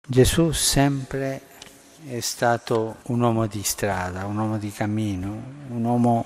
Gesù sempre è stato un uomo di strada, un uomo di cammino, un uomo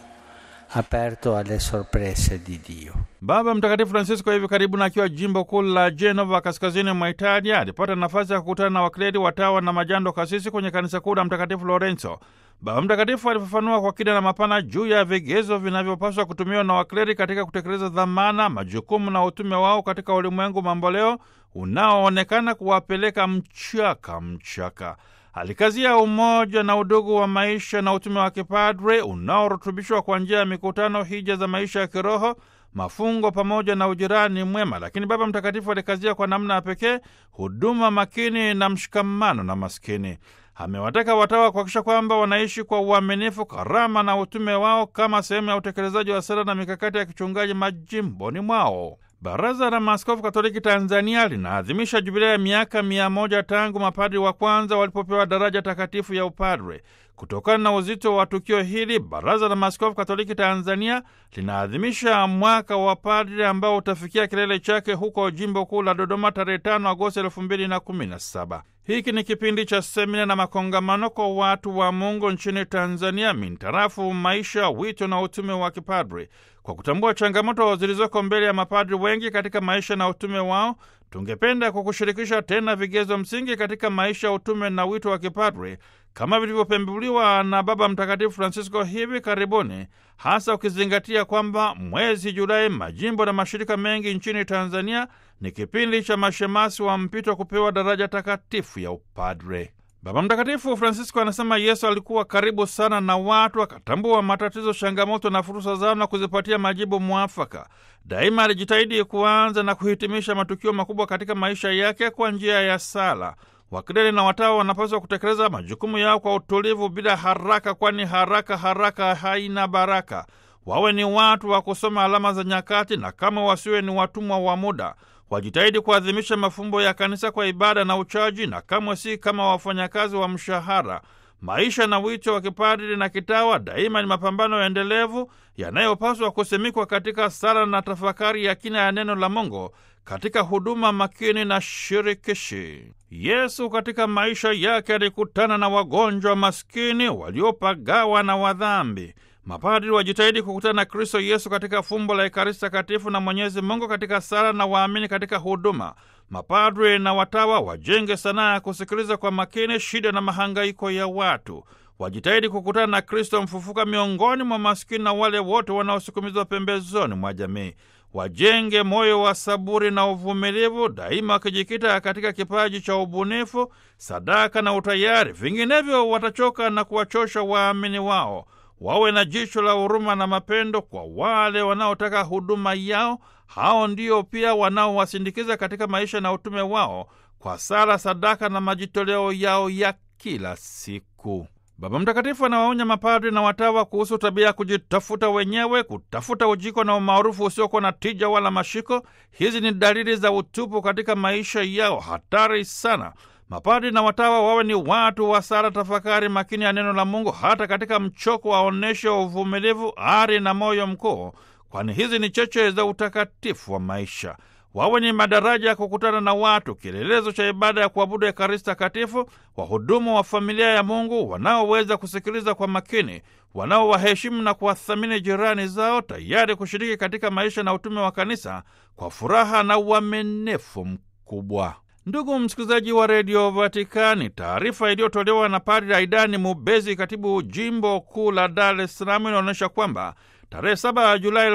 aperto alle sorprese di Dio. Baba Mtakatifu Francisco hivi karibuni akiwa jimbo kuu la Genova kaskazini mwa Italia alipata nafasi ya kukutana na wakleri, watawa na majando kasisi kwenye kanisa kuu la Mtakatifu Lorenzo. Baba Mtakatifu alifafanua kwa kina na mapana juu ya vigezo vinavyopaswa kutumiwa na wakleri katika kutekeleza dhamana, majukumu na utume wao katika ulimwengu mamboleo unaoonekana kuwapeleka mchaka mchaka. Alikazia umoja na udugu wa maisha na utume wa kipadre unaorutubishwa kwa njia ya mikutano, hija za maisha ya kiroho, mafungo pamoja na ujirani mwema. Lakini Baba Mtakatifu alikazia kwa namna ya pekee huduma makini na mshikamano na maskini. Amewataka watawa kuhakikisha kwamba wanaishi kwa uaminifu karama na utume wao kama sehemu ya utekelezaji wa sera na mikakati ya kichungaji majimboni mwao. Baraza la Maaskofu Katoliki Tanzania linaadhimisha jubilea ya miaka mia moja tangu mapadri wa kwanza walipopewa daraja takatifu ya upadre. Kutokana na uzito wa tukio hili, Baraza la Maaskofu Katoliki Tanzania linaadhimisha mwaka wa padri ambao utafikia kilele chake huko jimbo kuu la Dodoma tarehe 5 Agosti elfu mbili na kumi na saba. Hiki ni kipindi cha semina na makongamano kwa watu wa Mungu nchini Tanzania mintarafu maisha, wito na utume wa kipadri. Kwa kutambua changamoto zilizoko mbele ya mapadri wengi katika maisha na utume wao, tungependa kukushirikisha tena vigezo msingi katika maisha, utume na wito wa kipadri kama vilivyopembuliwa na Baba Mtakatifu Francisco hivi karibuni, hasa ukizingatia kwamba mwezi Julai majimbo na mashirika mengi nchini Tanzania ni kipindi cha mashemasi wa mpito kupewa daraja takatifu ya upadre. Baba Mtakatifu Francisco anasema Yesu alikuwa karibu sana na watu, akatambua matatizo, changamoto na fursa zao na kuzipatia majibu mwafaka. Daima alijitahidi kuanza na kuhitimisha matukio makubwa katika maisha yake kwa njia ya sala. Wakileli na watawa wanapaswa kutekeleza majukumu yao kwa utulivu, bila haraka, kwani haraka haraka haina baraka. Wawe ni watu wa kusoma alama za nyakati, na kama wasiwe ni watumwa wa muda wajitahidi kuadhimisha mafumbo ya kanisa kwa ibada na uchaji, na kamwe si kama wafanyakazi wa mshahara. Maisha na wito wa kipadri na kitawa daima ni mapambano endelevu yanayopaswa kusimikwa katika sala na tafakari ya kina ya neno la Mungu, katika huduma makini na shirikishi. Yesu katika maisha yake alikutana na wagonjwa maskini, waliopagawa na wadhambi. Mapadri wajitahidi kukutana na Kristo Yesu katika fumbo la Ekaristi Takatifu na Mwenyezi Mungu katika sala na waamini katika huduma. Mapadri na watawa wajenge sanaa ya kusikiliza kwa makini shida na mahangaiko ya watu. Wajitahidi kukutana na Kristo mfufuka miongoni mwa maskini na wale wote wanaosukumizwa pembezoni mwa jamii. Wajenge moyo wa saburi na uvumilivu, daima wakijikita katika kipaji cha ubunifu, sadaka na utayari. Vinginevyo watachoka na kuwachosha waamini wao. Wawe na jicho la huruma na mapendo kwa wale wanaotaka huduma yao. Hao ndio pia wanaowasindikiza katika maisha na utume wao kwa sala, sadaka na majitoleo yao ya kila siku. Baba Mtakatifu anawaonya mapadri na watawa kuhusu tabia ya kujitafuta wenyewe, kutafuta ujiko na umaarufu usiokuwa na tija wala mashiko. Hizi ni dalili za utupu katika maisha yao, hatari sana. Mapadri na watawa wawe ni watu wa sala, tafakari makini ya neno la Mungu, hata katika mchoko waonyeshe uvumilivu, ari na moyo mkuu, kwani hizi ni cheche za utakatifu wa maisha. Wawe ni madaraja ya kukutana na watu, kielelezo cha ibada ya kuabudu Ekaristi Takatifu, wahudumu wa familia ya Mungu wanaoweza kusikiliza kwa makini, wanaowaheshimu na kuwathamini jirani zao, tayari kushiriki katika maisha na utume wa kanisa kwa furaha na uaminifu mkubwa. Ndugu msikilizaji wa redio Vatikani, taarifa iliyotolewa na Padri Aidani Mubezi, katibu jimbo kuu la Dar es Salaam, inaonyesha kwamba tarehe 7 Julai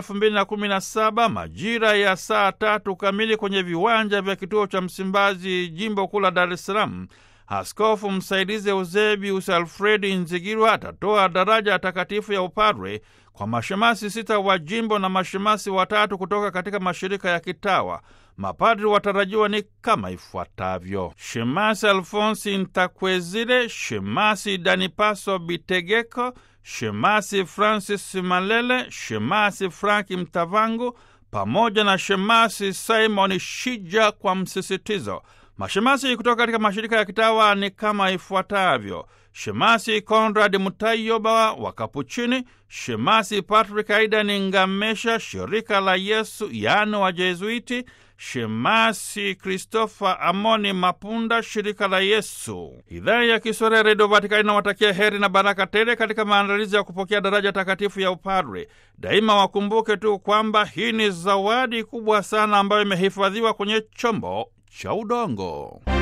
2017 majira ya saa tatu kamili kwenye viwanja vya kituo cha Msimbazi, jimbo kuu la Dar es Salaam, askofu msaidizi Eusebius Alfredi Nzigirwa atatoa daraja takatifu ya upadre kwa mashemasi sita wa jimbo na mashemasi watatu kutoka katika mashirika ya kitawa. Mapadri watarajiwa ni kama ifuatavyo: Shemasi Alfonsi Ntakwezile, Shemasi Danipaso Bitegeko, Shemasi Francis Malele, Shemasi Franki Mtavangu pamoja na Shemasi Simon Shija kwa msisitizo. Mashemasi kutoka katika mashirika ya kitawa ni kama ifuatavyo: Shemasi Konrad Mutayoba wa Kapuchini, Shemasi Patrick Aidan Ngamesha, shirika la Yesu yaani wa Jezuiti, Shemasi Christopher Amoni Mapunda, shirika la Yesu. Idhaa ya Kiswahili ya Redio Vatikani inawatakia heri na baraka tele katika maandalizi ya kupokea daraja takatifu ya upadre. Daima wakumbuke tu kwamba hii ni zawadi kubwa sana ambayo imehifadhiwa kwenye chombo cha udongo.